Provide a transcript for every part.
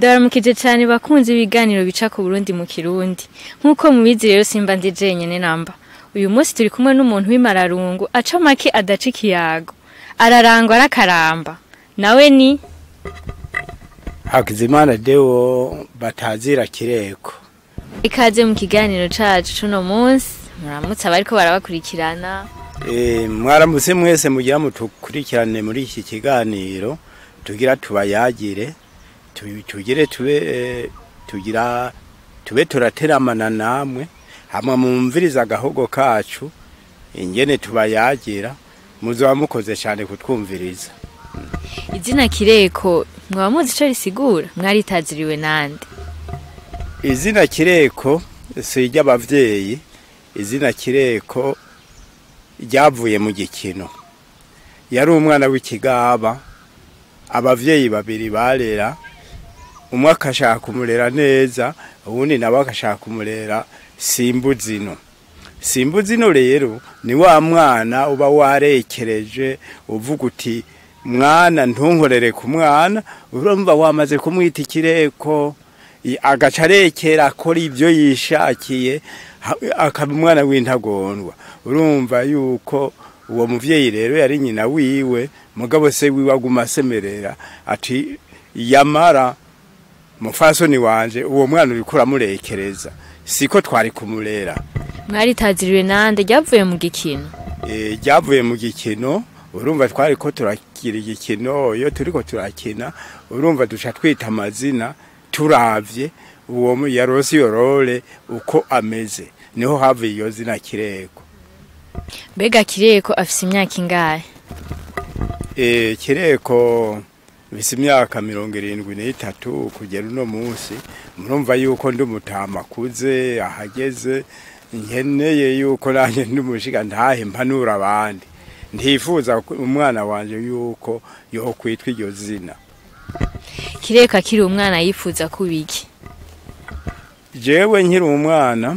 ndabaramukije cyane bakunze ibiganiro bica ku Burundi mu Kirundi nk'uko mubizi rero simba ndi jenyene namba uyu munsi turi kumwe n'umuntu w'imararungu aca make adaca ikiyago ararangwa arakaramba nawe ni Hakizimana Deo batazira kireko ikaze mu kiganiro cacu cuno munsi muramutse abariko barabakurikirana e, mwaramutse mwese mugira mutukurikirane muri iki kiganiro tugira tubayagire tu- tugire tube eh, tugira tube turateramana namwe hamwe mumviriza agahogo kacu ingene tubayagira muzoba mukoze cyane kutwumviriza izina kireko mwaba muzi ico risigura mwaritaziriwe nande izina kireko si iry'abavyeyi izina kireko ryavuye mu gikino yari umwana w'ikigaba abavyeyi babiri barera umwe akashaka kumurera neza uwundi nawe akashaka kumurera simbuzino simbuzino rero ni wa mwana uba warekereje uvuga uti mwana ntunkorere ku mwana urumva wamaze kumwita ikireko i- agaca arekera akora ibyo yishakiye ha- akaba umwana w'intagondwa urumva yuko uwo muvyeyi rero yari nyina wiwe mugabo se wiwe aguma asemerera ati yamara mufasoni wanje uwo mwana uriko uramurekereza siko twari kumurera mwaritaziriwe nande ryavuye mu gikino Eh, ryavuye mu gikino urumva twari ko turakira igikino iyo turiko turakina urumva duca twita amazina turavye uwo mu- yarose iyo role uko ameze niho havuye iyo zina kireko mbega kireko afise imyaka ingahe e, kireko bise imyaka mirongo irindwi n'itatu kugera uno munsi murumva yuko ndi umutama akuze ahageze nkeneye yuko nanjye ndi umushiga ntahe mpanura abandi ntifuza ko umwana wanje yuko yokwitwa iryo zina kireko akiri umwana yifuza kuba iki jewe nkiri umwana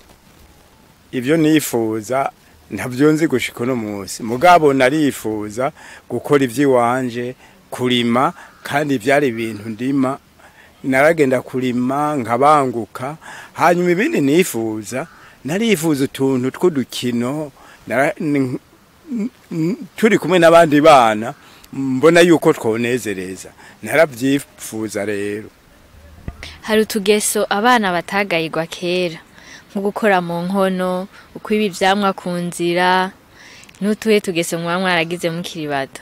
ibyo nifuza ntabyo nzi gushika uno munsi mugabo narifuza gukora iby'iwanje kurima kandi byari ibintu ndima naragenda kurima nkabanguka hanyuma ibindi nifuza narifuza utuntu tw'udukino nara- n- n- turi kumwe n'abandi bana mbona yuko twonezereza narabyifuza rero hari utugeso abana batagayirwa kera nko gukora mu nkono ukwiba ivyamwa ku nzira n'utuhe tugeso muba mwaragize mukiri bato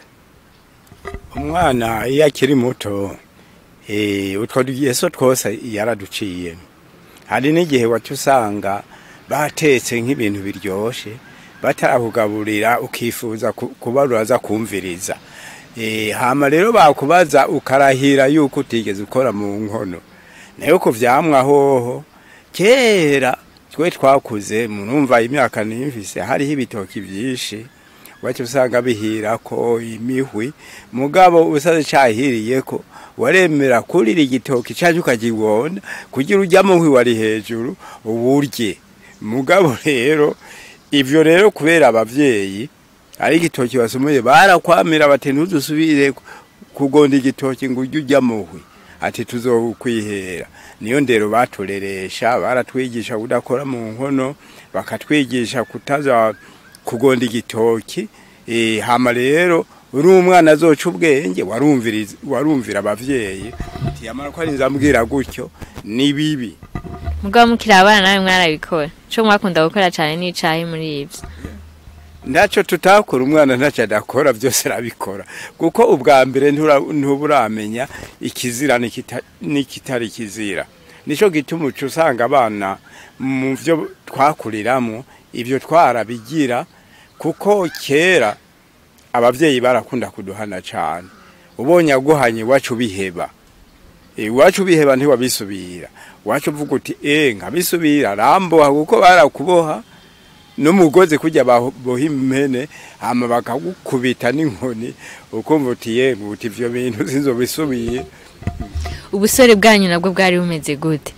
umwana iyo akiri muto eh, utwo tugeso twose yaraduciye hari n'igihe waca usanga batetse nk'ibintu biryoshe batarakugaburira ukifuza ku- kuba uraza kumviriza Eh, hama rero bakubaza ukarahira yuko utigeze ukora mu nkono nayo ku vyamwa hoho kera twe twakuze murumva imyaka nimfise hariho ibitoki vyinshi wacu usanga bihirako imihwi mugabo usaze cahiriyeko waremera kurira igitoki caje ukakibona kugira urya muhwi wari hejuru uburye mugabo rero ivyo rero kubera abavyeyi ari igitoki basumuye barakwamira bati ntuzusubire kugonda igitoki ngo urye urya muhwi ati tuzokwihera niyo ndero batureresha baratwigisha kudakora mu nkono bakatwigisha kutaza kugonda igitoki eh hama rero uri umwana azoca ubwenge warumviriza warumvira abavyeyi ati yamara ko ari nzambwira gutyo ni bibi mugabo mukiri abana nawe mwarabikora co mwakunda gukora cane n'icayi muri ivyo ntacyo tutakora umwana ntacyo adakora byose arabikora kuko ubwa mbere ntura- ntuburamenya ikizira n'ikita- n'ikitari kizira nicyo gituma uca usanga abana mu byo twakuriramo ibyo twarabigira kuko kera ababyeyi barakunda kuduhana cyane ubonye aguhanye iwacu biheba iwacu biheba ntiwabisubira iwacu uvuga uti eh nkabisubira ramboha kuko barakuboha n'umugozi kujya baboha impene hama bakagukubita n'inkoni ukumva uti yemwe uti ivyo bintu sinzobisubiye ubusore bwanyu nabwo bwari bumeze gute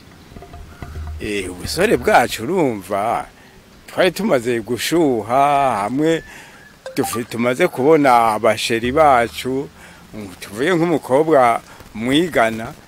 eh ubusore bwacu urumva twari tumaze gushuha hamwe tufi- tumaze kubona abasheri bacu mm, tuvuye nk'umukobwa mwigana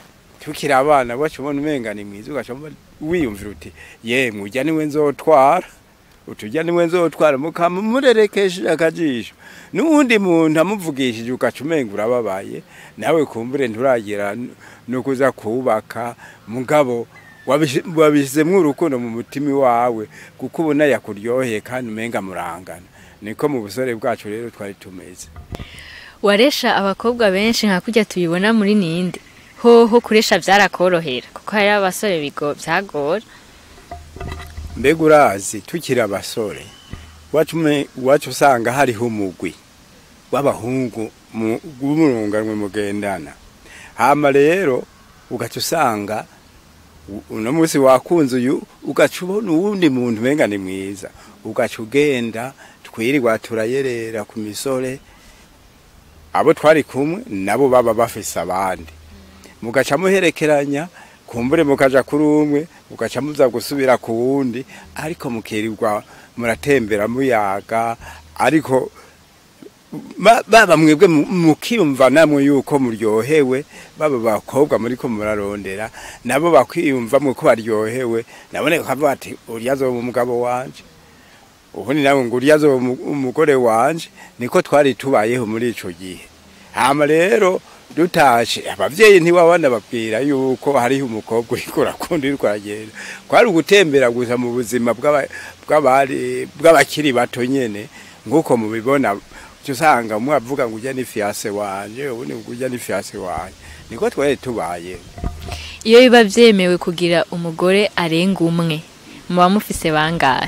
tukiri abana bacu ubona umenga ni mwiza ugaca wiyumvira uti yemwe ujya niwe nzotwara utujya niwe nzotwara mukama murerekesheje akajisho n'uwundi muntu amuvugishije ugaca umenga urababaye nawe kumbure nturagera no kuza kubaka mugabo wabishyizemo urukundo mu mutima wawe kuko ubona yakuryoheye kandi umenga murangana niko mu busore bwacu rero twari tumeze waresha abakobwa benshi nka kujya tubibona muri ninde hoho kuresha byarakorohera kuko hari abasore bigo byagora mbega urazi tukiri abasore iwacu usanga hariho umugwi w'abahungu w'umurunganwe mugendana hama rero ugaca usanga uno munsi wakunze uyu ugaca ubona uwundi muntu umenga ni mwiza ugaca ugenda twirirwa turayerera ku misore abo twari kumwe nabo baba bafise abandi mugaca muherekeranya kumbure mukaja kuri umwe mugaca muza gusubira ku wundi ariko mukirirwa muratembera muyaga ariko baba mwebwe mukiyumva namwe yuko muryohewe baba bakobwa muri ko murarondera nabo bakwiyumva ko baryohewe nabone kavuga ati uriya azoba umugabo wanje ubundi nawe ngo uriya azoba umugore wanje niko twari tubayeho muri ico gihe hama rero dutashe abavyeyi ntiwabana babwira yuko hariho umukobwa uriko urakunda uriko aragenda kwari ugutembera gusa mu buzima bw'abakiri bato nyene nk'uko mubibona usanga umwe avuga ngo ujya ni fiase wanje ubundi ngo ujya ni fiase wanje niko twari tubaye iyo biba vyemewe kugira umugore arenga umwe muba mufise bangahe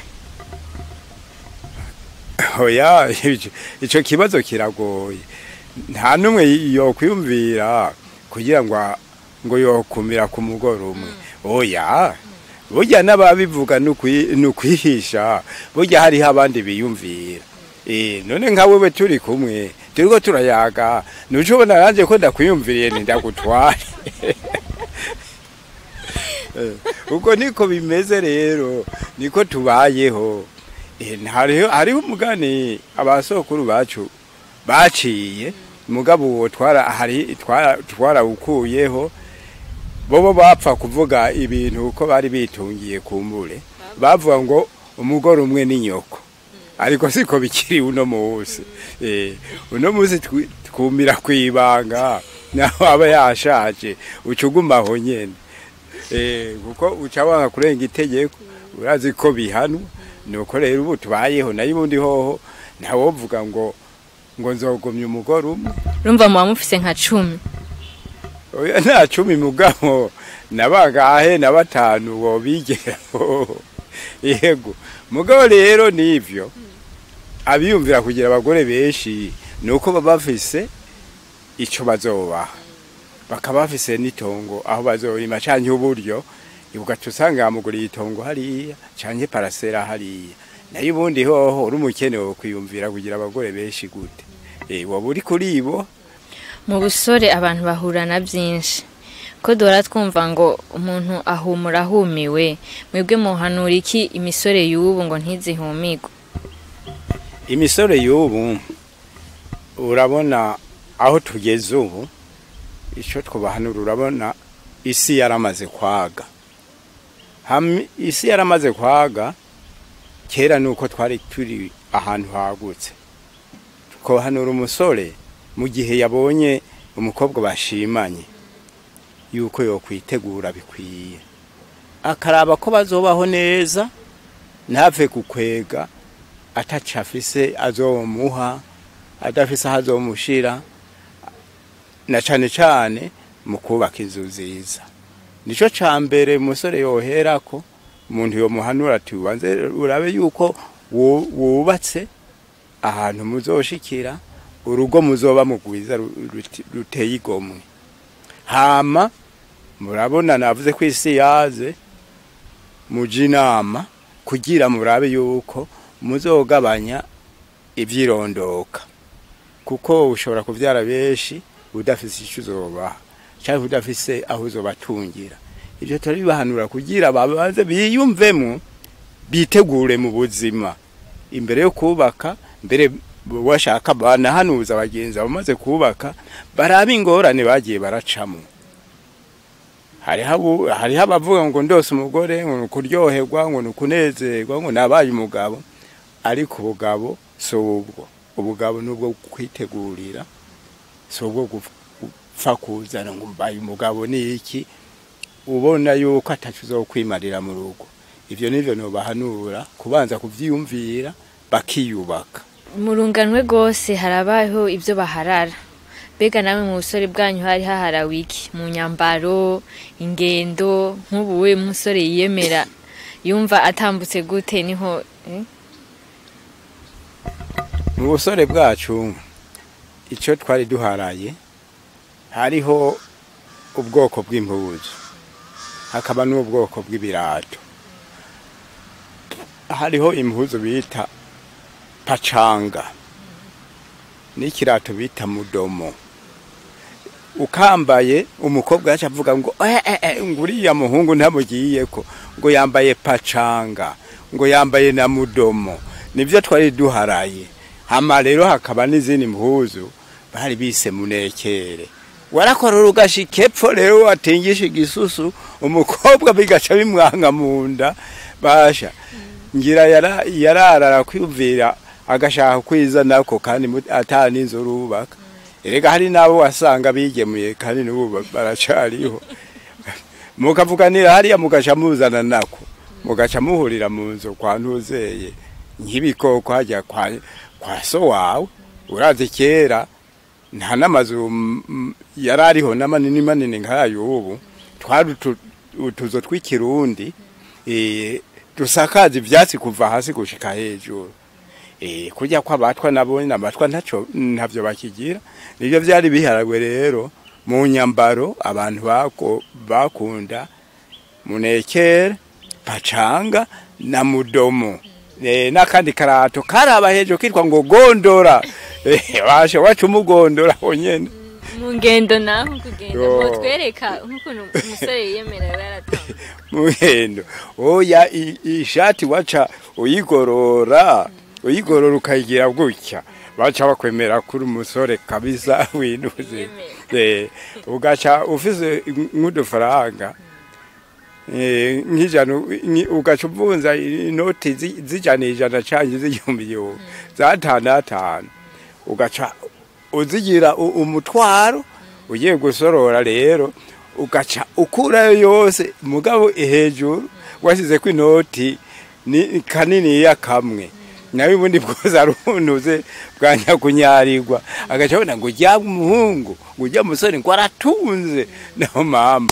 oya ico kibazo kiragoye nta n'umwe yokwiyumvira kugira ngo ngo yokumira ku mugore umwe oya burya n'ababivuga ni ukwihisha burya hariho abandi biyumvira none nka wewe turi kumwe turiko turayaga nuco ubona nanje ko ndakwiyumviriye ndagutware uko niko bimeze rero niko tubayeho hariho umugani abasokuru bacu baciye mugabo uwo twarawukuyeho bobo bapfa kuvuga ibintu uko bari bitungiye kumbure bavuga ngo umugore umwe ni nyoko ariko siko bikiri uno munsi uno munsi twumira ku ibanga naho aba yashaje ucugumaho nyene kuko uca wanga kurenga itegeko urazi ko bihanwa nuko rero ubu tubayeho nayo ubundi hoho ntawovuga ngo ngo nzogomye umugore umwe urumva muba mufise nka cumi oya nta cumi mugabo nabagahe na batanu wobigeraho yego mugabo rero nivyo abiyumvira kugira abagore benshi nuko baba bafise ico bazobaha bakaba bafise n'itongo aho bazorima canke uburyo ugaca usanga yamuguriye itongo hariya canke parasera hariya nayo ubundi hoho uri umukene wo kwiyumvira kugira abagore benshi gute waba uri kuri bo mu busore abantu bahura na byinshi ko duhora twumva ngo umuntu ahumura ahumiwe mwebwe muhanura iki imisore y'ubu ngo ntizihumigwe imisore y'ubu urabona aho tugeze ubu icyo twabahanura urabona isi yaramaze kwaga isi yaramaze kwaga kera ni uko twari turi ahantu hagutse twohanura umusore mu gihe yabonye umukobwa bashimanye yuko yokwitegura bikwiye akaraba ko bazobaho neza ntave gukwega ataca afise azomuha adafise aho azomushira na cane cane mu kubaka inzu nziza nico ca mbere umusore yoherako umuntu yomuhanura ati ubanze urabe yuko wubatse ahantu muzoshikira urugo muzoba mugwiza ruteye igomwe hama murabona navuze ko isi yaze muja inama kugira murabe yuko muzogabanya ivyirondoka kuko ushobora kuvyara benshi udafise ico uzobaha canke udafise aho uzobatungira ivyo turabibahanura kugira babanze biyumvemo bitegure mu buzima imbere yo kubaka mbere washaka banahanuza abagenzi bamaze kubaka baraba ingorane bagiye baracamo hariho abu- hariho abavuga ngo ndose umugore ngo ni ukuryoherwa ngo ni ukunezerwa ngo nabaye umugabo ariko ubugabo si ubwo ubugabo ni ubwo kwitegurira si ubwo gupfa kuzana ngo mbaye umugabo ni iki ubona yuko atacu zo kwimarira mu rugo ibyo nivyo nobahanura kubanza kuvyiyumvira bakiyubaka mu runganwe rwose harabaho ibyo baharara mbega namwe mu busore bwanyu hari haharawe iki mu nyambaro ingendo nk'ubu we musore yiyemera yumva atambutse gute niho eh? mu busore bwacu icyo twari duharaye hariho ubwoko bw'impuzu hakaba n'ubwoko bw'ibirato hariho impuzu bita pacanga n'ikirato bita mudomo ukambaye umukobwa yacu avuga ngo eh, eh, eh, ngo uriya muhungu ntamugiyeko ngo yambaye pacanga ngo yambaye na mudomo nibyo twari duharaye hama rero hakaba n'izindi mpuzu bari bise munekere warakorora ugashika epfo rero watingisha igisusu umukobwa bigaca bimwanga mu nda basha ngira yara- yararara kwiyumvira agashaka kwizanako kandi mu- ata n'inzu rubaka erega hari n'abo wasanga bigemuye kandi n'ubu ba- baracariho mukavuganira hariya mugaca muzana nako mugaca muhurira mu nzu kwa ntuzeye nk'ibikoko hajya kwa, kwa so wawe urazi kera nta n'amazu mm, mm, yari ariho n'amanini manini nk'ayo ubu twari utu- utuzu tw'ikirundi eh, dusakaza ivyatsi kuva hasi gushika hejuru eh, kurya kw'abatwa nabo n'abatwa ntaco ntavyo bakigira nivyo vyari biharagwe rero mu nyambaro abantu bako bakunda munekere pacanga na mudomo eh, n'akandi karato karaba hejuru kitwa ngo gondora eh, washe wacu umugondora wonyene mu ngendo naho kugenda Yo. mutwereka nk'ukuntu umusore yiyemera yaba yaratambuka muhendo oya i- ishati waca uyigorora uyigorora ukayigira gutya baca bakwemera kuri umusore kabisa winuze eh ugaca ufise nk'udufaranga eh nk'ijana nki- ugaca uvunza inoti zi- zijana ijana canke z'igihumbi igihumbi zatanu atanu ugaca uzigira u- umutwaro ugiye gusorora rero ugaca ukurayo yose mugabo hejuru washyizeko inoti ni kaniniya kamwe nawe ubundi bwose aruntuze bwa nyakunyarirwa agaca abona ngo ujya umuhungu ngo ujya musore ngo aratunze naho mamba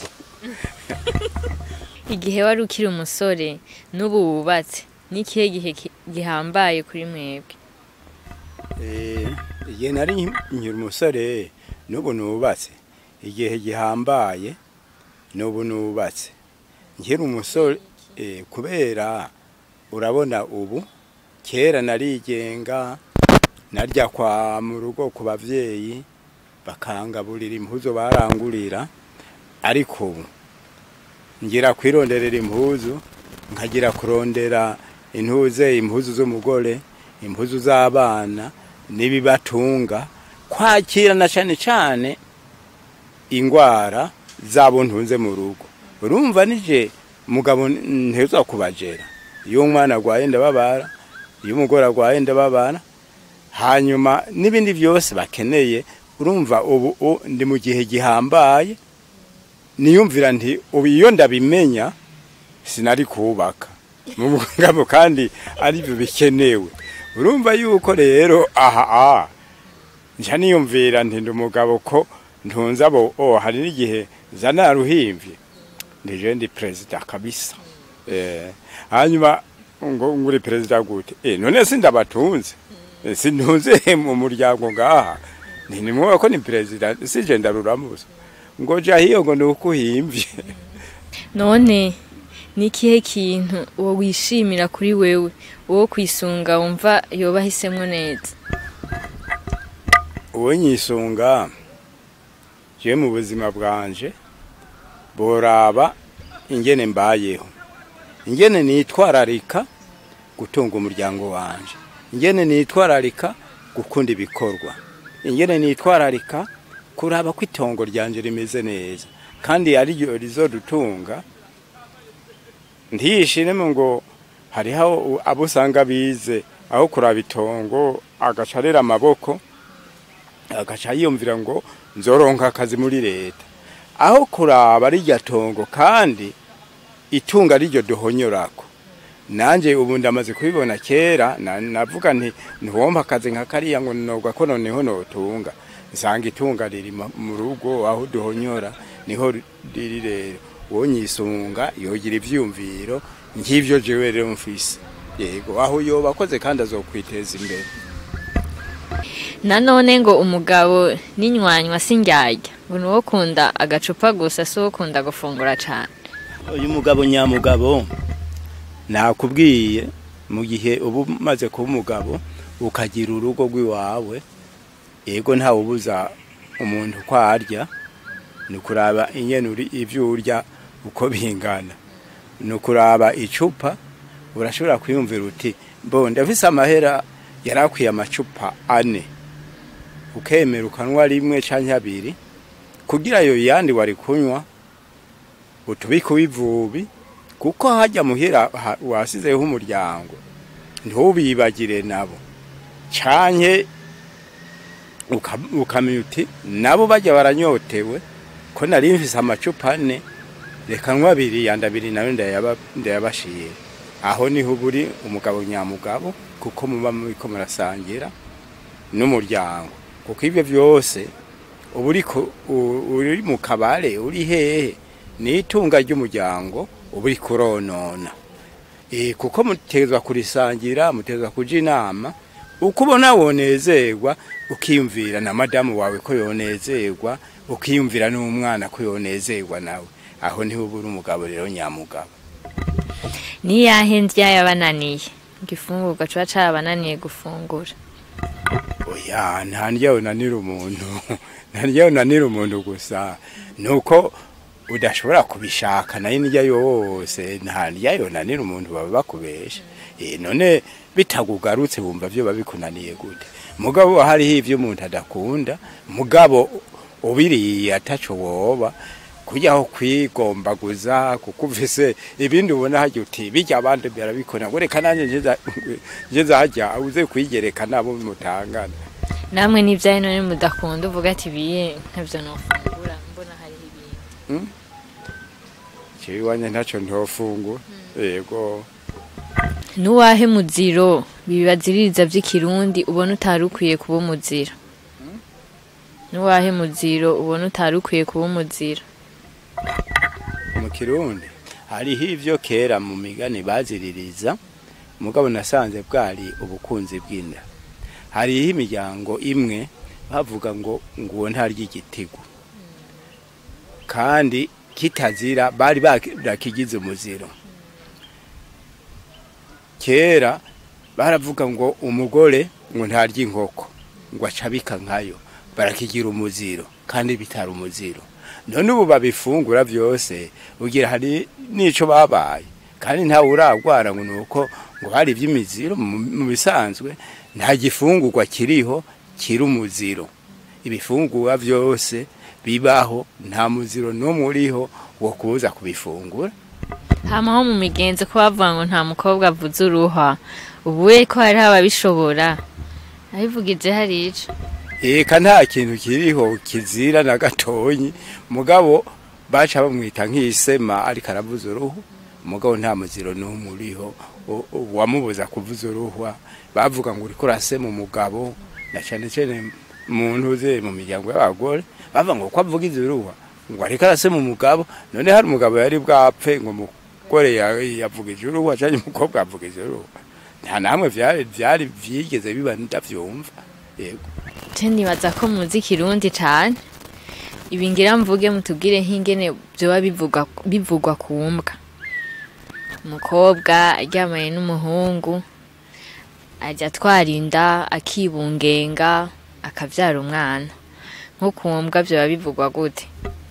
igihe wari ukiri umusore n'ubu wubatse n'ikihe gihe ki- gihambaye kuri mwebwe Eh, igihe nari nkiri umusore n'ubu nubatse igihe gihambaye n'ubu nubatse nkiri umusore eh, kubera urabona ubu kera narigenga narya kwa mu rugo ku bavyeyi bakangaburira impuzu barangurira ariko ubu ngira kwironderera impuzu nkagira kurondera intuze impuzu z'umugore impuzu z'abana n'ibibatunga kwakirana cyane cyane ingwara zabo ntunze mu rugo urumva nije mugabo nteza kubajera iyo umwana agwaye ndababara iyo umugore agwaye ndababara hanyuma n'ibindi byose bakeneye urumva ubu u- ndi mu gihe gihambaye niyumvira nti ubu iyo ndabimenya sinari kubaka mu mugabo kandi ari byo bikenewe urumva yuko rero aha aha nja niyumvira nti ndi umugabo ko ntunze abo oh hari n'igihe zana ruhimvye ndije ndi perezida kabisa eh hanyuma ngo nguri perezida gute eh none sindabatunze Eh, sintunze mu muryango ngaha ni nimwe ko ni perezida sije ndaruramuza ngo ja hiyo ngo nukuhimvye none ni ikihe kintu uwo wishimira kuri wewe uwo kwisunga wumva yoba ahisemwo neza uwo nyisunga je mu buzima bwanje boraba ingene mbayeho ingene nitwararika gutunga umuryango wanje ingene nitwararika gukunda ibikorwa ingene nitwararika kuraba ko itongo ryanje rimeze neza kandi ariryo rizodutunga ntiyishiremo ngo hariho abo usanga bize aho kuraba itongo agaca arera amaboko agaca yiyumvira ngo nzoronka akazi muri leta aho kuraba rirya tongo kandi itunga riryo duhonyorako nanje ubu ndamaze kubibona kera na- navuga nti ntiwompa akazi nka kariya ngo nogwa ko noneho notunga nsanga itunga riri ma- mu rugo aho duhonyora niho riri rero wonyisunga yogira ivyumviro nk'ivyo jewe rero mfise yego aho yoba akoze kandi azokwiteza imbere nanone ngo umugabo n'inywanywa sindyarya ngo ni uwo kunda agacupa gusa si uwo kunda gufungura cyane uyu mugabo nyamugabo nakubwiye mu gihe uba umaze kuba umugabo ukagira urugo rw'iwawe yego ntawe ubuza umuntu uko arya ni ukuraba inyene uri ibyo urya uko bingana ni ukuraba icupa urashobora kwiyumvira uti mbo ndafise amahera yari akwiye amacupa ane ukemera ukanywa rimwe canke abiri kugira ayo yandi wari kunywa utubike uw'ivubi kuko hajya muhira ha- wasizeho umuryango ntubibagire nabo canke uka- ukamenya uti nabo bajya baranyotewe ko nari mfise amacupa ane reka nywa abiri yandi abiri nayo ndayaba- ndayabashiye aho niho uba uri umugabo nyamugabo kuko muba muriko murasangira n'umuryango kuko ibyo byose uba uri ku- u- uri mu kabare uri hehe ni itunga ry'umuryango uba uri kuronona Eh, kuko mutezwa kurisangira mutezwa kuja inama uko ubona wonezerwa ukiyumvira na madamu wawe ko yonezerwa ukiyumvira n'umwana ko yonezerwa nawe aho niho uba uri umugabo rero nyamugabo niyahe ndya yabananiye igifungurwa kiba carabananiye gufungura oya nta ndya unanira umuntu nta ndya unanira umuntu gusa nuko udashobora kubishaka nayo indya yose nta ndya yonanira umuntu baba bakubesha Eh, none bitakugarutse wumva byo babikunaniye gute mugabo hariho ivyo umuntu adakunda mugabo ubiriye ataco woba kujyaho kwigombaguza kuko uvise ibindi ubona hajya uti bijya abandi barabikora ngo reka nanjye ngeze- ngeze hajya uze kwigereka nabo mutangana namwe n'ibyaye none mudakunda uvuga ati biye nkabyo nofungura mbona hariho ibintu jewe iwanje ntaco ntofungura yego nuwahe muziro bibaziririza by'ikirundi ubona utari ukwiye kuba umuziro nuwahe muziro ubona utari ukwiye kuba umuziro mu kirundi hariho ivyo kera mu migani baziririza mugabo nasanze bwari ubukunzi bw'inda hariho imiryango imwe bavuga ngo nguwo ntarya igitigu kandi kitazira bari barakigize umuziro kera baravuga ngo umugore ngo ntarya inkoko ngo acabika nkayo barakigira umuziro kandi bitari umuziro none ubu babifungura byose ugira hari n'ico babaye kandi ntawe uragwara ngo nuko ngo hari iby'imiziro mu mu bisanzwe nta gifungurwa kiriho kiri umuziro ibifungurwa byose bibaho nta muziro n'umwe uriho wo kubuza kubifungura hamaho mu migenzo ko bavuga ngo nta mukobwa avuze uruha ubu we ko hariho ababishobora abivugije hari ico eka nta kintu kiriho kizira na gatonyi mugabo baca bamwita nk'isema ariko aravuza uruhu mugabo nta muziro n'umwe uriho u- u- wamubuza kuvuza uruhwa bavuga ngo uriko urasema umugabo na cane cane mu ntuze mu miryango y'abagore bavuga ngo ko avuga izo ruhwa ngo ariko arasema umugabo none hari umugabo yari bwapfe ngo umugore ya- yavugije uruhwa canke umukobwa yavugije uruhwa nta namwe vyari vyari vyigeze biba ndavyumva yego je nibaza ko muzi ikirundi cane ibi ngira mvuge mutubwire nk'ingene vyoba bivugwa bivugwa ku mbwa umukobwa aryamanye n'umuhungu ajya atwara inda akibungenga akavyara umwana nko ku mbwa vyoba bivugwa gute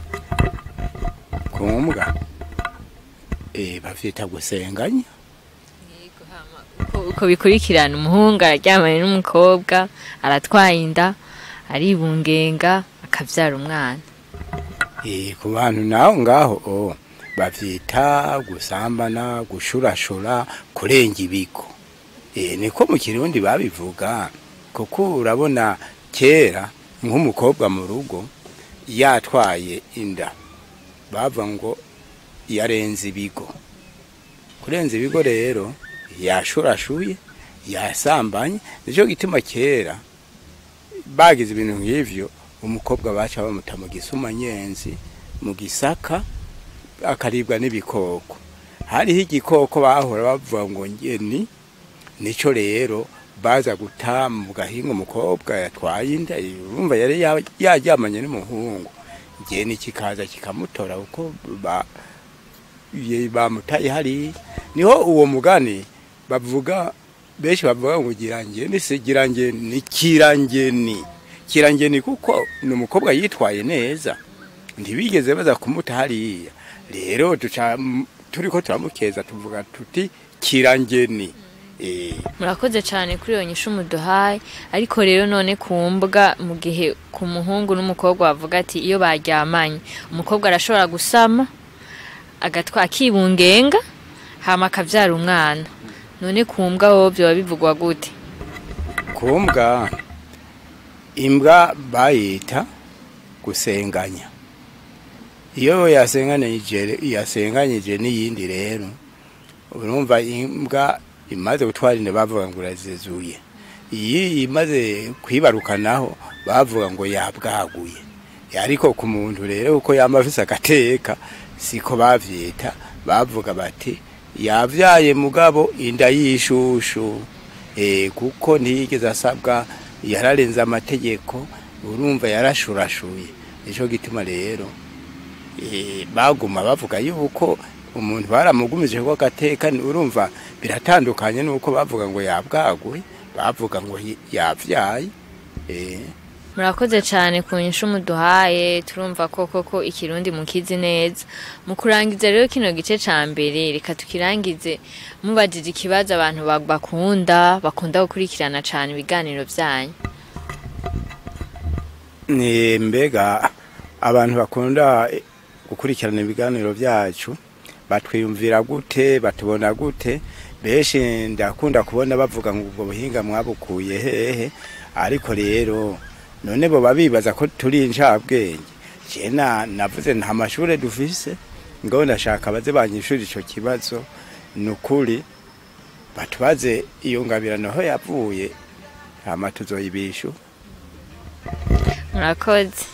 kumbwa eh bavyita gusenganya Uko- uko bikurikirana umuhungu araryamanye n'umukobwa aratwaye inda aribungenga akavyara umwana Eh, ku bantu naho ngaho oh, bavyita gusambana gushurashura kurenga ibigo eh, niko mu kirundi babivuga kuko urabona kera nk'umukobwa mu rugo yatwaye inda bava ngo yarenze ibigo kurenza ibigo rero yashurashuye yasambanye nicyo gituma kera bagize ibintu nk'ivyo umukobwa baca bamuta mu gisumanyenzi mu gisaka akaribwa n'ibikoko hariho igikoko bahora bavuga ngo ngeni nico rero baza guta mu gahinga umukobwa yatwaye inda urumva yari ya- yaryamanye n'umuhungu ngeni kikaza kikamutora kuko ba ye- bamutaye hariya niho uwo mugani bavuga benshi bavuga ngo girangeni si girangeni kirangeni kirangeni kuko ni umukobwa yitwaye neza ntibigeze baza kumuta hariya rero duca m- turiko turamukeza tuvuga tuti kirangeni eh murakoze cyane kuri iyo nyishu muduhaye ariko rero none ku mbwa mu gihe ku muhungu n'umukobwa bavuga ati iyo baryamanye umukobwa arashobora gusama agatwa akibungenga hama akabyara umwana none ku mbwa wowe byoba bivugwa gute kumbwa imbwa bayita gusenganya iyo yasenganije yasenganyije n'iyindi rero urumva imbwa imaze gutwara inda bavuga ngo urazizuye iyi imaze kwibarukanaho bavuga ngo yabwaguye ariko ku muntu rero uko yama afise agateka siko bavyita bavuga bati yavyaye mugabo inda yishushu eh kuko ntiyigeze asabwa yararenze amategeko urumva yarashurashuye nico gituma rero eh baguma bavuga yuko umuntu baramugumije ko agateka ni- urumva biratandukanye nuko bavuga ngo yabwaguye bavuga ngo yi- yavyaye eh murakoze cyane ku nyishu muduhaye turumva ko koko ikirundi mukizi neza mu kurangiza rero kino gice ca mbere reka tukirangize mubajije ikibazo abantu ba- bakunda bakunda gukurikirana cyane ibiganiro byanyu ni mbega abantu bakunda eh, gukurikirana ibiganiro byacu batwiyumvira gute batubona gute benshi ndakunda kubona bavuga ngo ubwo buhinga mwabukuye hehe ariko rero none bo babibaza ko turi incabwenge je na navuze nta mashure dufise ngo ndashaka baze banyishura ico kibazo ni ukuri batubaze iyo ngabirano aho yavuye hama tuzoyibishu murakoze